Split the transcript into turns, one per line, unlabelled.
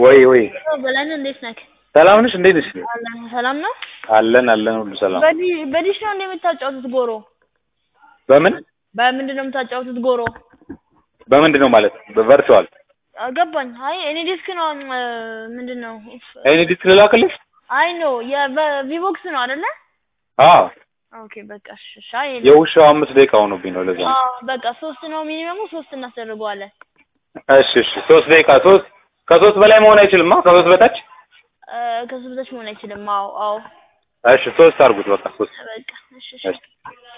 ወይ ወይ
በላይነህ እንዴት ነህ?
ሰላም ነሽ? እንዴት ነሽ?
አለን ሰላም ነው።
አለን አለን ሁሉ ሰላም።
በዲ- በዲሽ ነው እንደ የምታጫወቱት ጎሮ?
በምን
በምንድን ነው የምታጫወቱት ጎሮ?
በምንድን ነው ማለት በቨርቹዋል
ገባኝ። አይ እኔ ዲስክ ነው እ፣ ምንድን ነው?
እኔ ዲስክ ልላክልሽ?
አይ ኖ የቪቮክስ ነው አይደለ?
አዎ
ኦኬ በቃ እሺ እሺ። አይ
የውሻው አምስት ደቂቃ ሆኖብኝ ነው ለዛ ነው።
አዎ በቃ ሶስት ነው ሚኒመሙ፣ ሶስት እናስደርገዋለን።
እሺ እሺ ሶስት ደቂቃ ሶስት ከሶስት በላይ መሆን አይችልም። ከሶስት በታች
እ፣ ከሱ በታች መሆን አይችልም። አዎ አዎ
እሺ ሶስት አድርጉት በቃ ሶስት
በቃ እሺ እሺ።
እሺ